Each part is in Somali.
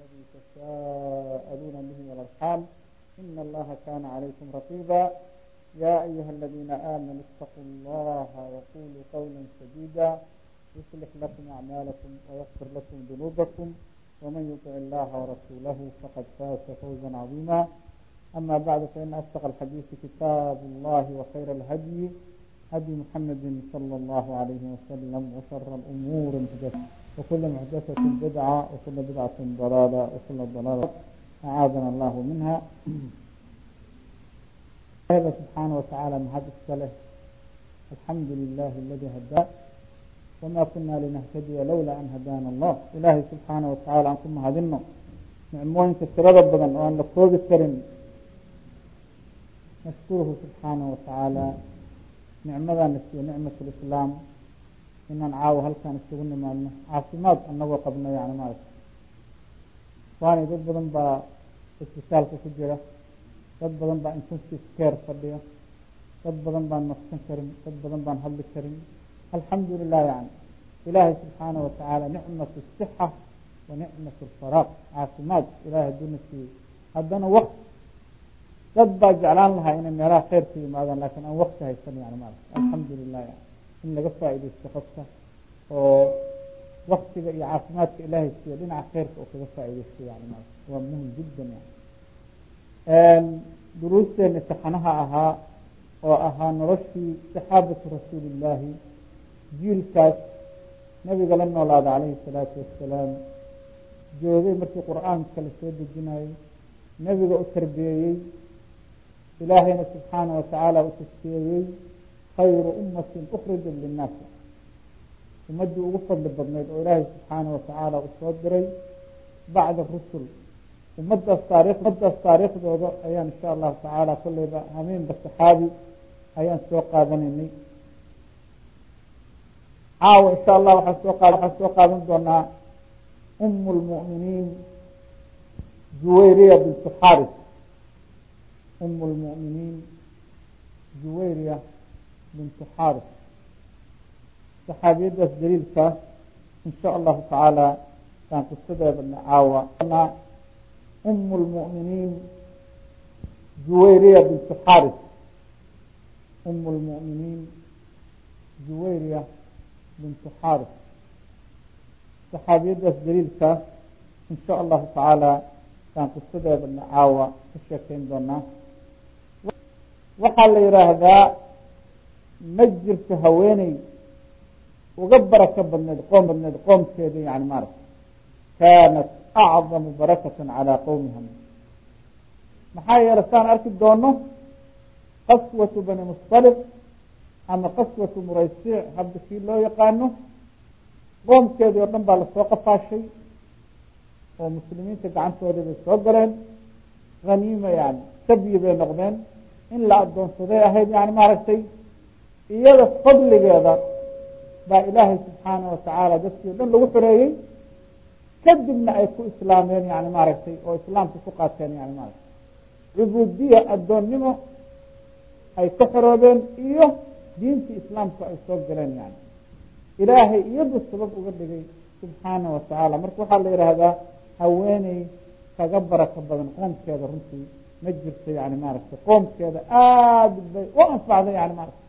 الذي تساءلون به والأرحام إن الله كان عليكم رقيبا يا أيها الذين آمنوا اتقوا الله وقولوا قولا سديدا يصلح لكم أعمالكم ويغفر لكم ذنوبكم ومن يطع الله ورسوله فقد فاز فوزا عظيما أما بعد فإن أصدق الحديث كتاب الله وخير الهدي هدي محمد صلى الله عليه وسلم وشر الأمور محدثة وكل محدثة بدعة وكل بدعة ضلالة وكل ضلالة أعاذنا الله منها هذا سبحانه وتعالى محد السلف الحمد لله الذي هداه وما كنا لنهتدي لولا أن هدانا الله إلهي سبحانه وتعالى أنكم هدنا نعمooyinka tirada badan oo aan la koobi karin nashkuruhu subxaanaه watacaala nicmadana siiyo nicmat lislaam inaan caawo halkaan isugu nimaadno caafimaad anagoo qabno yani maarata waani dad badan baa isbitaalka ku jira dad badan baa intensive care fadhiya dad badan baan nafsan karin dad badan baan hadli karin alxamdu lilah yani ilaahay subxaanaه watacaala nicmat الصxa wa nicmat اlfaraaq caafimaad ilahay haduuna siiyo haddana wakt dad baa jeclaan lahaa inay meelaha kheyr ka yimaadaan lakin aan wakti haysan yani maarata alxamdu lilah yani in laga faaideysto qofka oo waktiga iyo caafimaadka ilaahay siiyo dhinaca kheyrka oo kaga faaideysto yani maarata waa muhim jiddan yani duruusteena taxanaha ahaa oo ahaa noloshii saxaabatu rasuuli illaahi jiilkaas nabiga la noolaada calayhi salaatu wassalaam joogay markii qur-aanka la soo dejinayay nebiga u tarbiyeeyey ilaahayna subxaana watacaala u taskiyeeyey khayru ummatin ukrijat linnaasi ummaddii ugu fadli badnayd oo ilaahay subxaana watacaala u soo diray bacda rusul ummadaas taarikh ummadaas taariikhdooda ayaan insha allahu tacaala kolleyba hameenba saxaabi ayaan soo qaadanaynay caawa insha allah waxaan soo qaad waxaan soo qaadan doonaa um lmu'miniin juwayriya bintu xaris um lmu'miniin juwayriya bintu xaris saxaabiyadaas daliilka insha allahu tacaala baan qisadeedana caawa um lmu'miniin juwayriya bintu xaris um lmu'miniin juwayriya bintu xaris saxaabiyadaas daliilka insha allahu tacaala baan qisadeedana caawa ka sheekeyn doonaa waxaa la yidhaahdaa ma jirto haweeney uga barako badneed qoom badneed qoomkeeda yani maarata kaanat acdamu barakata calaa qowmiha maxaa yeele saan arki doono qaswatu bani musطaliq ama qaswatu muraysiic hadda kii loo yaqaano qoomkeedii oo dhan baa lasoo qafaashay oo muslimiinta gacantoodii bay soo galeen haniima yani sabyi bay noqdeen in la addoonsaday ahayd yani maaragtay iyada fadligeeda baa ilaahay subxaana watacaala dadkii o dhan lagu xoreeyey kadibna ay ku islaameen yani maaragtay oo islaamka ku qaateen yani maaragtay cubuudiya addoonnimo ay ka xoroobeen iyo diintii islaamka ay soo galeen yani ilaahay iyadu sabab uga dhigay subxaana watacaala marka waxaa la yidhaahdaa haweeney kaga barako badan qoomkeeda runtii ma jirto yani maaragtay qoomkeeda aada bay u anfacday yani maaragtay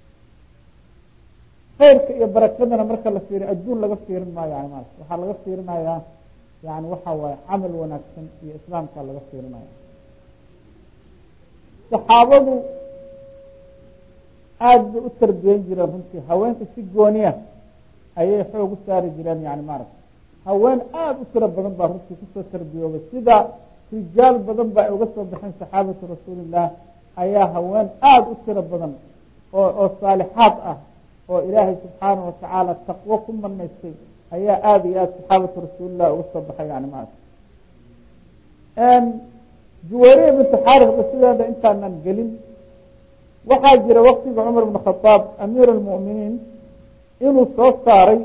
khayrka iyo barakadana marka la fiiriyo adduun laga fiirin maayo yani maarata waxaa laga fiirinayaa yani waxa waaye camal wanaagsan iyo islaamka laga fiirinaya saxaabadu aada bay u tarbiyen jireen runtii haweenka si gooniya ayay xoog u saari jireen yani maaragta haween aada u tiro badan baa runtii kusoo tarbiyoobay sida rijaal badan ba ay uga soo baxeen saxaabatu rasuulillah ayaa haween aada u tiro badan oo oo saalixaad ah oo ilaahay subxaana watacaala taqwo ku manaystay ayaa aada iyo aada saxaabatu rasuulilah uga soo baxay yani maarata juwayriya bintu xaarifba sideeda intaanan gelin waxaa jira waktiga cumar bn khadaab amiir almu'miniin inuu soo saaray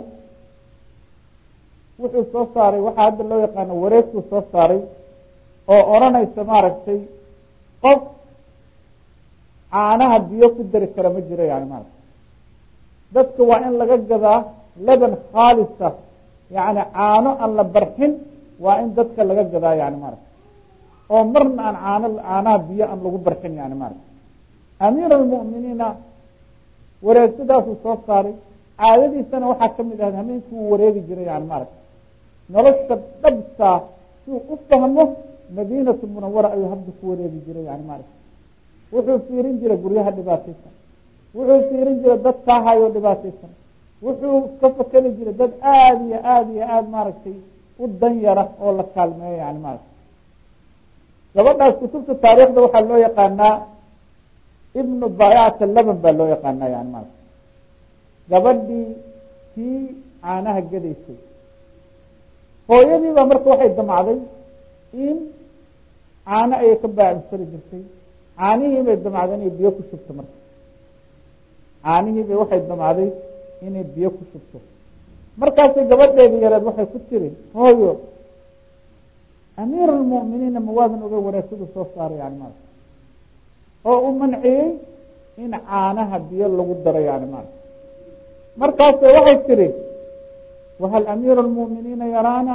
wuxuu soo saaray waxaa hadda loo yaqaano wareegtuu soo saaray oo odranaysa maaragtay qof caanaha biyo ku dari kara ma jiro yani maarata dadka waa in laga gadaa laban khaalisa yani caano aan la barxin waa in dadka laga gadaa yani maarata oo marna aan caano caanaha biyo aan lagu barxin yani maarata amiir almu'miniina wareegtadaasuu soo saaray caadadiisana waxaa kamid ahayd hameenkii uu wareegi jiray yani maarata nolosha dhabtaa siuu u fahmo madiinatu munawara ayuu habda ku wareegi jiray yani maarata wuxuu fiirin jiray guryaha dhibaataysan wuxuu fiirin jiray dad kaahayo dhibaataysan wuxuu ka fakeli jiray dad aada iyo aada iyo aada maaragtay u dan yara oo la kaalmeeyo yani maarata gabadhaas kutubta taariikhda waxaa loo yaqaanaa ibnu baayacata laban baa loo yaqaanaa yani maarata gabadhii kii caanaha gadaysay hooyadii baa marka waxay damacday in caano ayay ka baacimsari jirtay caanihii bay damacday inay biyo ku shubto marka caanihii bay waxay damacday inay biyo ku shubto markaasay gabadheedii yareed waxay ku tiri hooyo amiir almu'miniina mawaadan oga wanaagsidu soo saaray yani maarata oo uu manciyey in caanaha biyo lagu daro yani maarata markaase waxay tiri wahal amiiru lmu'miniina yaraana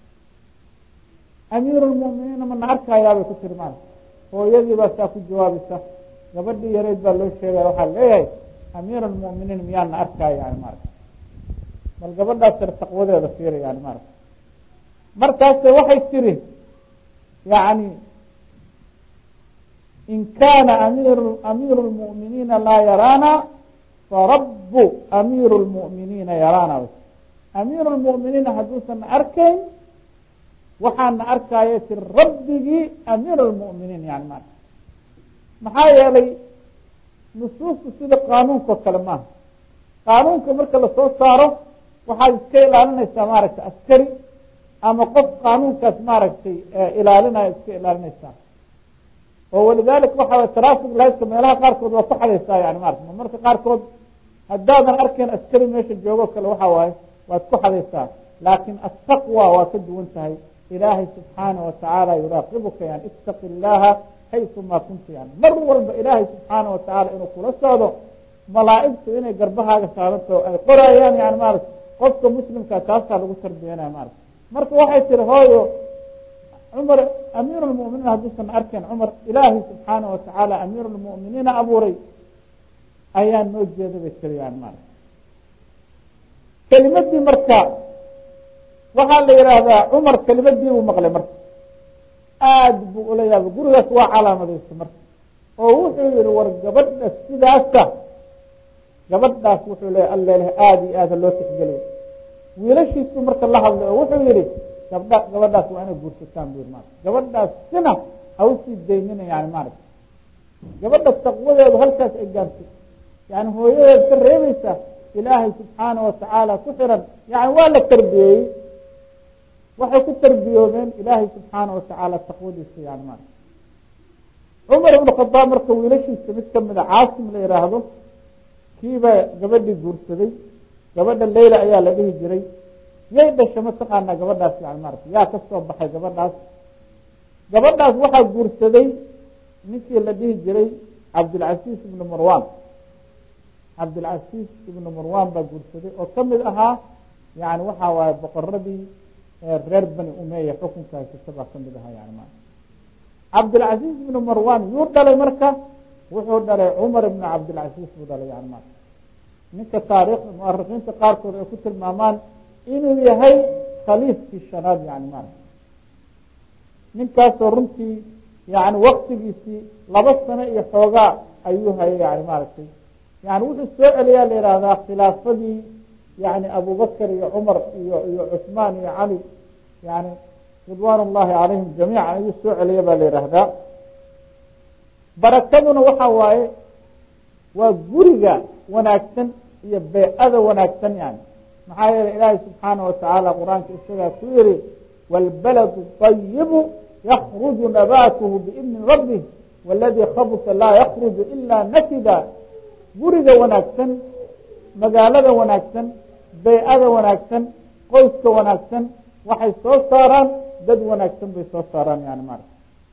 amiiru lmu'miniina mana arkayaa bay ku tiri maarata hooyadii baa saa ku jawaabaysa gabadhii yareyd baa loo sheegaya waxaa leeyahay amiir almu'miniin miyaana arkaya yani maarata bal gabadhaas tir taqwadeeda fiira yani maarata markaase waxay tiri yani in kaana amir amiiru lmu'miniina laa yaraana farabu amiiru lmu'miniina yaraana amiiru lmu'miniina hadduusan arkayn waxaana arkaayo tiri rabbigii amiir lmu'miniin yani maarata maxaa yeelay nusuustu sida qaanuunka oo kale maaha qaanuunka marka lasoo saaro waxaad iska ilaalinaysaa maaragtay askari ama qof qaanuunkaas maaragtay ilaalinaya iska ilaalinaysaa oo walidalika waxa traffic lightka meelaha qaarkood waa ku xadaysaa yani maarata marka qaarkood haddaadan arkayn askari meesha joogo kale waxa waaye waad ku xadaysaa laakin ataqwa waa ka duwan tahay ilaahay subxaana watacaala yuraaqibuka yani itaqi illaha xayثuma kunta yani mar walba ilaahay subxaana watacaala inuu kula socdo malaa'igtu inay garbahaaga saaranto ay qorayaan yani maarata qofka muslimka taasaa lagu tarbiyanaya maarata marka waxay tiri hooyo cumar amiir lmu'miniin hadduusan arkayn cumar ilaahay subxaana watacaala amiir lmu'miniina abuuray ayaa noo jeeda bay tiri yani maarata kelimadii marka waxaa la yidhaahdaa cumar kelimadii buu maqlay marka aada buu ula yaabay gurigaas waa calaamadaysa marka oo wuxuu yihi war gabadha sidaasa gabadhaas wuxuu leeya alleleh aada iyo aada loo tixgeliyo wiilashiisu marka la hadlay oo wuxuu yihi gabdha gabadhaas waa inay guursataan bu yiri maarata gabadhaas sina ha usii daynina yani maarata gabadha taqwadeedu halkaas ay gaartay yani hooyadeed ka reebaysa ilaahay subxaana watacaala ku xiran yani waa la tarbiyeeyey waxay ku tarbiyoobeen ilaahay subxaana watacaala taqwadiisa yani maarata cumar ibnu khadaab marka wiilashiisa mid kamida caasim la yihaahdo kiiba gabadhii guursaday gabadha leyla ayaa la dhihi jiray yay dhasha mataqaanaa gabadhaas yani maarata yaa ka soo baxay gabadhaas gabadhaas waxaa guursaday ninkii la dhihi jiray cabdilcasiis ibnu marwan cabdilcasiis ibnu marwan baa guursaday oo kamid ahaa yani waxa waaye boqoradii reer bani umeya xukunka haysata baa kamid ahaa yani maarata cabdilcasiis ibnu marwan yuu dhalay marka wuxuu dhalay cumar ibnu cabdilcasiis buu dhalay yani maarata ninka taariikhda muarikiinta qaarkood ay ku tilmaamaan inuu yahay khaliifkii shanaad yani maarata ninkaasoo runtii yani waktigiisii laba sano iyo xoogaa ayuu hayay yani maaragtay yani wuxuu soo celiyaa la yihahdaa khilaafadii yani abubakr iyo cumar iyo iyo cusmaan iyo cali yani ridwan ullahi calayhim jamiica ayuu soo celiya baa la yihahdaa barakaduna waxa waaye waa guriga wanaagsan iyo beycada wanaagsan yani maxaa yeelay ilaahay subxaana watacaala qur-aanka isagaa ku yihi wاlbaladu طayibu yakruju nabaatuhu biidni rabih wاladii khabusa laa yakruju ila nakida guriga wanaagsan magaalada wanaagsan beycada wanaagsan qoyska wanaagsan waxay soo saaraan dad wanaagsan bay soo saaraan yani maarata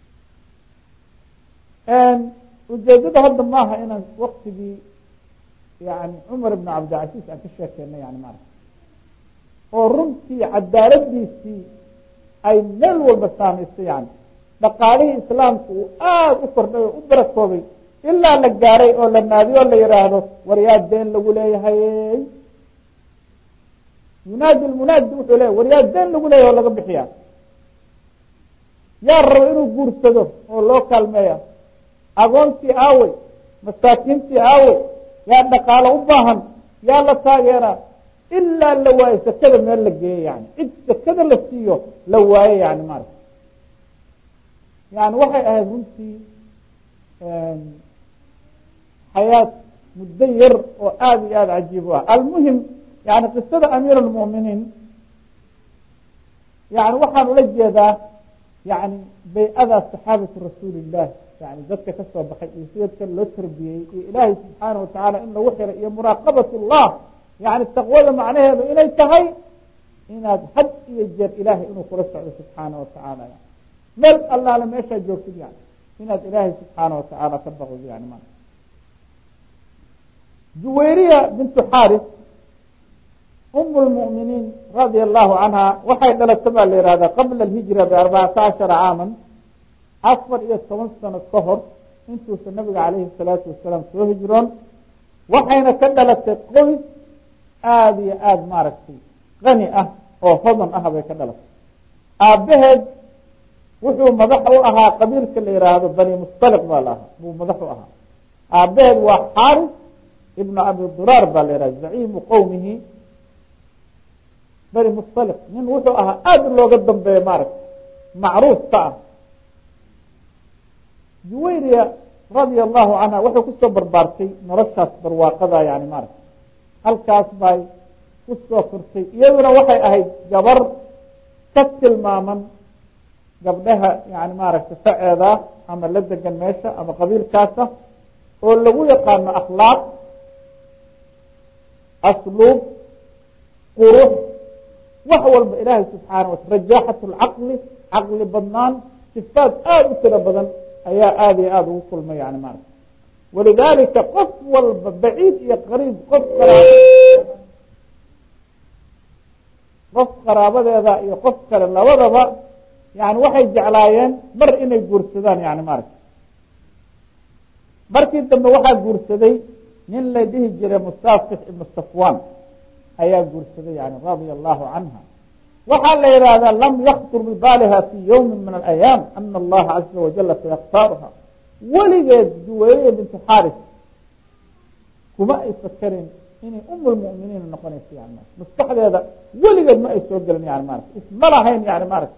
ujeedada hadda maaha inaan waktigii yani cumar ibn cabdilcasiis aan ka sheekeyna yani maarata oo runtii cadaaladiisii ay meel walba saamaysay yani dhaqaalihii islaamku uu aada u kordhay oo u barakoobay ilaa la gaaray oo la naadiyo o la yihaahdo war yaa deen lagu leeyahay yunaadi lmunaadi wuxuu leeyahy war yaa deen lagu leeyahay oo laga bixiya yaa rabo inuu guursado oo loo kaalmeeya agoontii aawey masaakiintii aawey yaa dhaqaalo u baahan yaa la taageeraa ilaa la waayo sakada meel la geeyo yani cid sakada la siiyo la waayo yani maarata yani waxay ahayd runtii xayaat muddo yar oo aada iyo aada cajiib u ah almuhim yani qisada amiir almu'miniin yani waxaan ula jeedaa yani bay-ada saxaabatu rasuuli illah yani dadka ka soo baxay iyo sidadka loo tarbiyeyey iyo ilaahay subxaana watacaala in lagu xiray iyo muraaqabat llah yani taqwada macnaheedu inay tahay inaad had iyo jeer ilaahay inuu kula socdo subxaana watacaala yani meel allaale meeshaa joogtid yani inaad ilaahay subxaana watacaala ka baqdo yani ma juwayriya bintu xaris um lmu'miniin radia allahu canha waxay dhalata baa la yihahdaa qabla alhijra biarbacata cashara caaman afar iyo toban sano ka hor intuusa nabiga calayhi salaatu wasalaam soo hijroon waxayna ka dhalatay qoys aada iyo aada maaragtay qani ah oo hodan ah bay ka dhalatay aabbaheed wuxuu madax u ahaa qabiilka la yihaahdo bani mustaliq baa la ahaa buu madax u ahaa aabbaheed waa xaaris ibnu abi duraar baa la yihahda zaciimu qowmihi bani mustaliq nin wuxuu ahaa aada looga dambeeya maaragtay macruuf ka ah juwayriya radia allahu canha waxay kusoo barbaartay noloshaas barwaaqada yani maaragta halkaas bay kusoo kortay iyaduna waxay ahayd gabar ka tilmaaman gabdhaha yani maaragtay faceeda ama la degan meesha ama qabiilkaasa oo lagu yaqaano akhlaaq asluub qurux wax walba ilaahay subxaana wata rajaaxat lcaqli caqli badnaan sifaad aada u tiro badan ayaa aada iyo aada ugu kulmay yani maarata walidalika qof walba baciid iyo qariib qof qof qaraabadeeda iyo qof kale labadaba yani waxay jeclaayeen mar inay guursadaan yani maarata markii dambe waxaa guursaday nin la dhihi jiray musaafix ibnu safwan ayaa guursaday yani radia allahu canha waxaa la yidhaahdaa lam yaktur bibaaliha fi ywmi min alayaam ana allaha caza wajala sayakhtaaruha weligeed juwayriya bintu xaris kuma ay fakerin inay um lmuminiin noqonayso yani ma maskaxdeeda weligeed ma ay soo gelin yani maarata isma lahayn yani maarata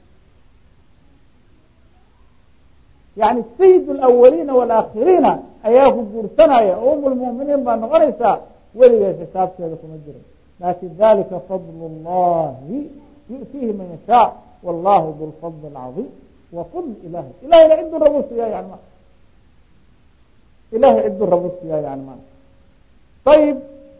yani sayid lawaliina walaakiriina ayaa ku guursanaya oo um lmuminiin baa noqonaysaa weligeed xisaabteeda kuma jirin lakin dalika fadl اllahi yu'tiihi man yashaa wallahu du lfadl اlcaظim wa fadl ilahi ilahayna ciduu rabu siiya yani ma ilahay ciduu rabu siiya yani ma ayib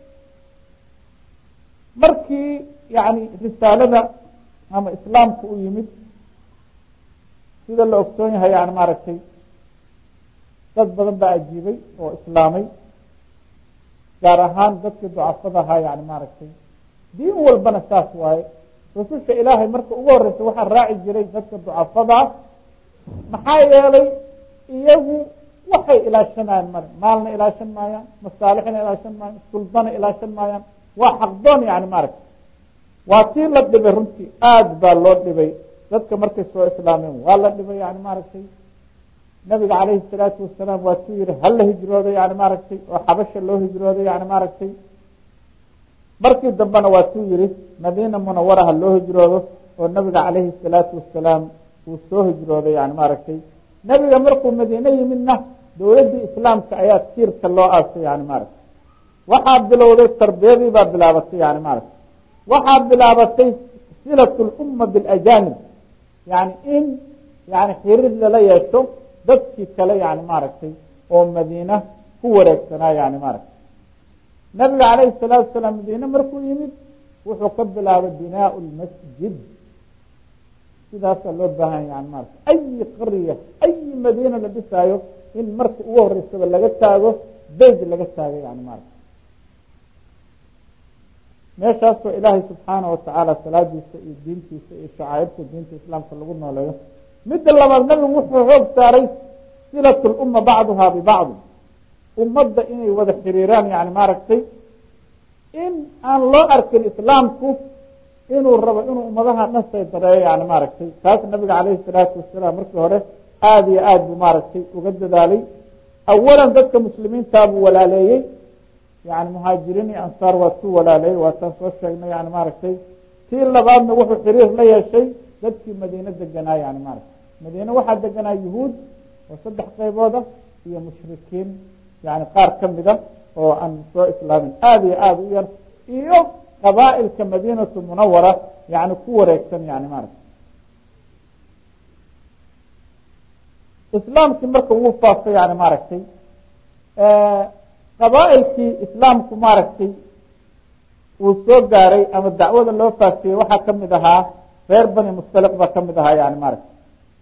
markii yani risaalada ama islaamka u yimid sida la ogsoon yahay yani maaragtay dad badan baa ajiibay oo islaamay gaar ahaan dadkii ducafada ahaa yani maaragtay diin walbana saas waaye rususha ilaahay marka ugu horeysa waxaa raaci jiray dadka ducafadaa maxaa yeelay iyagu waxay ilaashanayaan male maalna ilaashan maayaan masaalixna ilaashan maayaan suldana ilaashan maayaan waa xaqdoon yani maaragtay waa tii la dhibay runtii aada baa loo dhibay dadka markay soo islaameen waa la dhibay yani maaragtay nabiga calayhi salaatu wasalaam waa tuu yihi hala hijrooday yani maaragtay oo xabasha loo hijrooday yani maaragtay markii dambena waa tuu yihi madiina munawara ha loo hijroodo oo nabiga calayhi salaatu wasalaam uu soo hijrooday yani maaragtay nebiga markuu madiine yimidna dowladdii islaamka ayaa tiirka loo aasay yani maaragtay waxaa bilowday tarbiyadii baa bilaabatay yani maaragtay waxaa bilaabatay silat lumma bilajanib yani in yani xiriir lala yeesho dadkii kale yani maaragtay oo madiina ku wareegsanaa yani maaragtay nabiga calayhi salaatu wasalaam madiine markuu yimid wuxuu ka bilaabay binaau lmasjid sidaasaa loo baahan yani maarata ayi qarya ayi madiina la dhisaayo in marka ugu horeysaba laga taago beyt laga taago yani maarata meeshaasoo ilaahay subxaana watacaala salaadiisa iyo diintiisa iyo shacaa'irta diinta islaamka lagu nooleeyo midda labaad nabigu wuxuu xoog saaray silat lumma bacduha bibacdi ummadda inay wada xiriiraan yani maaragtay in aan loo arkin islaamku inuu rabo inuu ummadaha dhan saydareeyo yani maaragtay taas nabiga calayhi salaatu wasalaam markii hore aada iyo aad buu maaragtay uga dadaalay awalan dadka muslimiintaa buu walaaleeyey yani muhaajiriin iyo ansaar waa ku walaaleeyey waataan soo sheegnay yani maaragtay tii labaadna wuxuu xiriir la yeeshay dadkii madiine deganaa yani maaragtay madiine waxaa deganaa yuhuud oo saddex qaybooda iyo mushrikiin yani qaar ka mida oo aan soo islaamin aada iyo aada u yar iyo qabaa'ilka madiinatu munawara yani ku wareegsan yani maaragtay islaamkii marka wuu faafay yani maaragtay qabaa'ilkii islaamku maaragtay uu soo gaaray ama dacwada loo faafiyey waxaa kamid ahaa reer bani mustaliq baa kamid ahaa yani maaragtay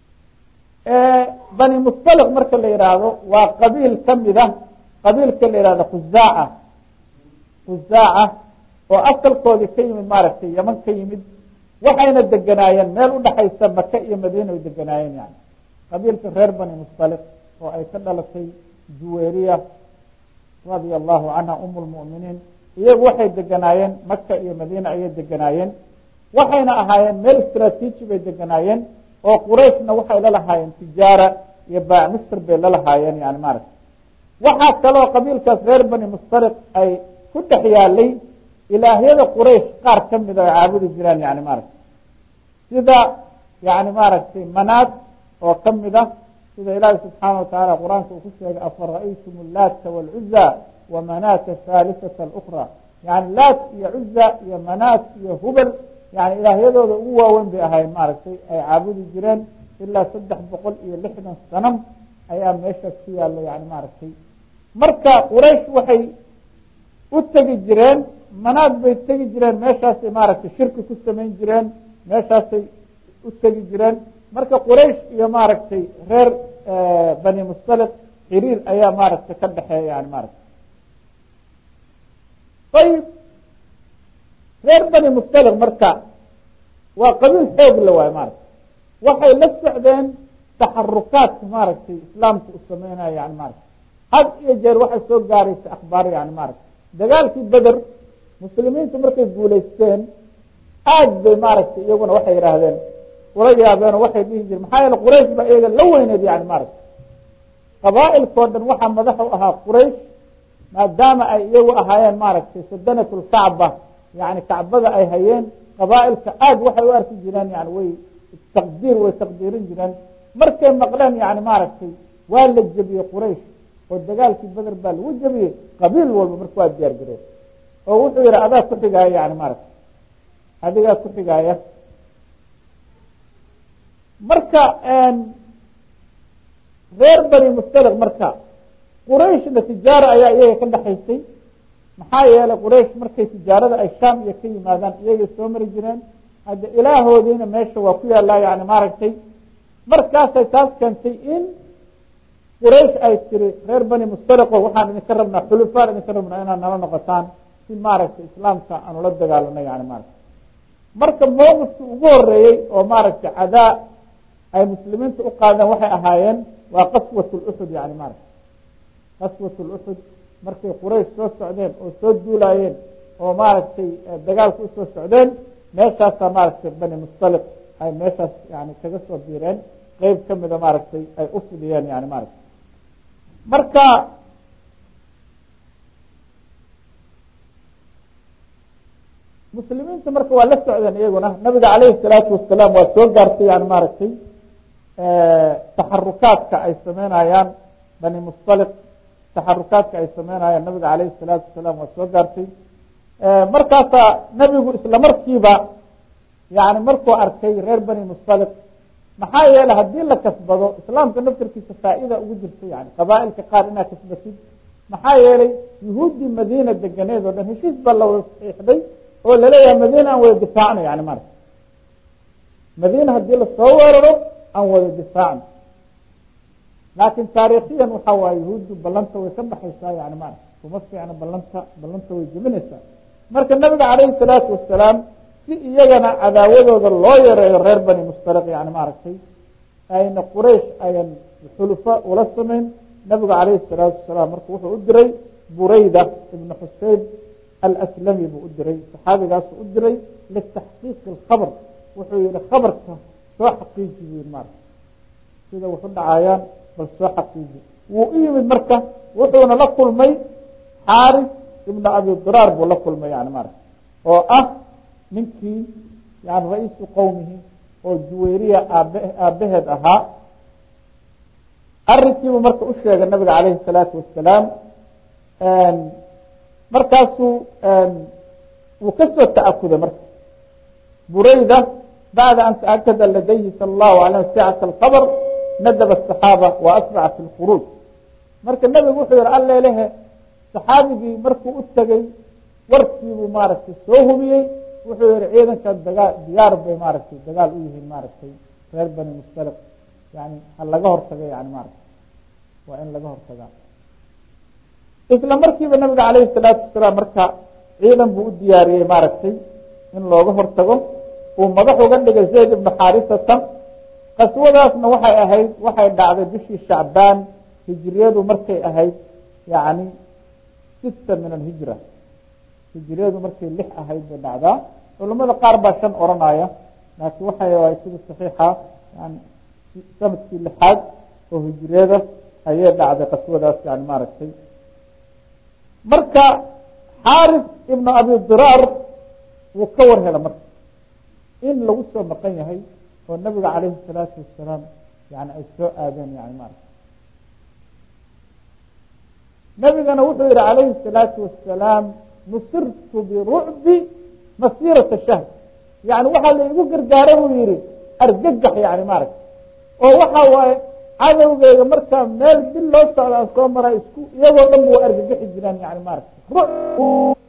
bani mustaliq marka la yihaahdo waa qabiil kamida qabiilka la yihahdo khuzaaca khuzaaca oo asalkoodii ka yimid maaragtay yaman ka yimid waxayna deganaayeen meel udhaxaysa maka iyo madiina ay deganaayeen yani qabiilka reer bani mustaliq oo ay ka dhalatay juweriya radia allahu canha um lmu'miniin iyagu waxay deganaayeen maka iyo madiina ayay deganaayeen waxayna ahaayeen meel istraatiiji bay deganaayeen oo qurayshna waxay la lahaayeen tijaara iyo baac misr bay la lahaayeen yani maaragta waxaa kaloo qabiilkaas reer bani mustaliq ay ku dhex yaalay ilaahyada quraysh qaar kamida ay caabudi jireen yani maaragta sida yani maaragtay manaad oo kamid a sida ilaahi subxaana watacaala qur-aanka uu ku sheegay afara'aytum laata wاlcuza wamanaata haalisata اlأkra yani laat iyo cuza iyo manaat iyo hubel yani ilaahyadooda ugu waaweyn bay ahayn maaragtay ay caabudi jireen ilaa saddex boqol iyo lixdan sanam ayaa meeshaas ku yaalo yani maaragtay marka quraysh waxay u tegi jireen manaad bay tegi jireen meeshaasay maaragtay shirki ku samayn jireen meeshaasay u tegi jireen marka quraysh iyo maaragtay reer bani mustaliq xiriir ayaa maaragtay ka dhexeeya yani maaragtay ayib reer bani mustaliq marka waa qabiil xoog la waayo maaragtay waxay la socdeen taxarukaadka maaragtay islaamka u sameynaya yani maaragtay had iyo jeer waxay soo gaaraysa akhbaar yani maaragtay dagaalkii beder muslimiintu markay guulaysteen aad bay maaragtay iyaguna waxay yidhaahdeen ula yaabeen oo waxay dhihi jireen maxaa yeele quraysh baa iyaga la weyneed yani maaragtay qabaa'ilkao dhan waxaa madax u ahaa quraysh maadaama ay iyagu ahaayeen maaragtay sadanat lkacba yani kacbada ay hayeen qabaa'ilka aad waxay u arki jireen yani way taqdiir way taqdiirin jireen markay maqleen yani maaragtay waa la jebiyey quraysh oo dagaalkii beder baa lagu jebiyey qabiil walba marka waa diyaar gareen oo wuxuu yihi adaa ku xigaaya yani maaragtay adigaa ku xigaaya marka reer bani mustaliq marka qurayshna tijaara ayaa iyaga ka dhexaysay maxaa yeelay quraysh markay tijaarada ay shaam iyo ka yimaadaan iyagay soo mari jireen hadda ilaahoodiina meesha waa ku yaallaa yani maaragtay markaasay taas keentay in quraysh ay tiri reer bani mustaliqo waxaan idinka rabnaa xulufaan idinka rabnaa inaad nala noqotaan si maaragtay islaamka aan ula dagaalano yani maaragtay marka mowqifkii ugu horeeyey oo maaragtay cadaa ay muslimiinta u qaadeen waxay ahaayeen waa qaswat luxud yani maaragtay qaswat luxud markay quraysh soo socdeen oo soo duulaayeen oo maaragtay dagaalka usoo socdeen meeshaasaa maaragtay bani mustaliq ay meeshaas yani kaga soo biireen qeyb kamida maaragtay ay u fidiyeen yani maaragtay marka muslimiinta marka waa la socdeen iyaguna nabiga calayhi salaatu wasalaam waa soo gaartay yani maaragtay taxarukaadka ay sameynayaan bani mustaliq taxarukaadka ay sameynayaan nabiga calayhi salaatu wasalaam waa soo gaartay markaasaa nebigu isla markiiba yani markuu arkay reer bani mustaliq maxaa yeelay haddii la kasbado islaamka naftarkiisa faa-ida ugu jirta yani qabaailka qaar inaad kasbatid maxaa yeelay yuhuuddii madiina deganeed oo dhan heshiis baa la wada saxiixday oo laleeyahay madiina aan wada difaacno yani mara madiina haddii lasoo weeraro aan wada difaacno laakin taariikhiyan waxa waaye yuhuuddu ballanta way ka baxaysaa yani mara kuma fiicna ballanta ballanta way jebinaysaa marka nabiga calayhi salaatu wasalaam si iyagana cadaawadooda loo yareeyo reer bani mustaliq yani maaragtay ayna quraysh ayan xulufo ula samayn nabigu calayhi salaatu wasalaam marka wuxuu u diray burayda ibna xuseyn alslami buu u diray saxaabigaasuu u diray litaxqiiqi alkhabr wuxuu yihi khabarka soo xaqiiji bu yihi marka sida waxu dhacayaan bal soo xaqiiji wuu u yimid marka wuxuuna la kulmay xaaris ibna abi diraar buu la kulmay yani marka oo ah ninkii yani ra-iisu qowmihi oo juwayriya aabe aabaheed ahaa arrinkiibuu marka u sheegay nabiga calayhi salaatu wasalaam markaasuu wuu kasoo ta'akuday marka burayda bacda an taakada ladayhi sala allahu alayh sicata alkhabr nadaba asaxaaba wa asraca fi lkhuruuj marka nebigu wuxuu yihi allelehe saxaabigii markuu u tegey warkiibuu maaragtay soo hubiyey wuxuu yihi ciidanka dagaa diyaar bay maaragtay dagaal u yihiin maaragtay reer bani mustaliq yani ha laga hortaga yani maaragtay waa in laga hortagaa isla markiiba nabiga calayhi salaatu wasalaam marka ciidan buu u diyaariyey maaragtay in looga hortago uu madax uga dhigay zayd ibnu xaarisatan qaswadaasna waxay ahayd waxay dhacday bishii shacbaan hijriyadu markay ahayd yani sita min alhijra hijriyadu markay lix ahayd bay dhacdaa culamada qaar baa shan oranaya laakiin waxay waay sida saxiixa yani sanadkii lixaad oo hijriyada ayay dhacday qaswadaas yani maaragtay marka xaaris ibnu abi diraar wuu ka war hela marka in lagu soo maqan yahay oo nabiga calayhi salaatu wasalaam yani ay soo aadeen yani maarata nabigana wuxuu yihi calayhi الsalaatu wasalaam nusirtu birucbi masirata shahr yani waxaa la igu gargaara buu yihi argagax yani maaragta oo waxa waaye cadowgeyga markaa meel bil loo socda aan soo mara isku iyagoo dhan waa argagaxi jiraan yani maaragta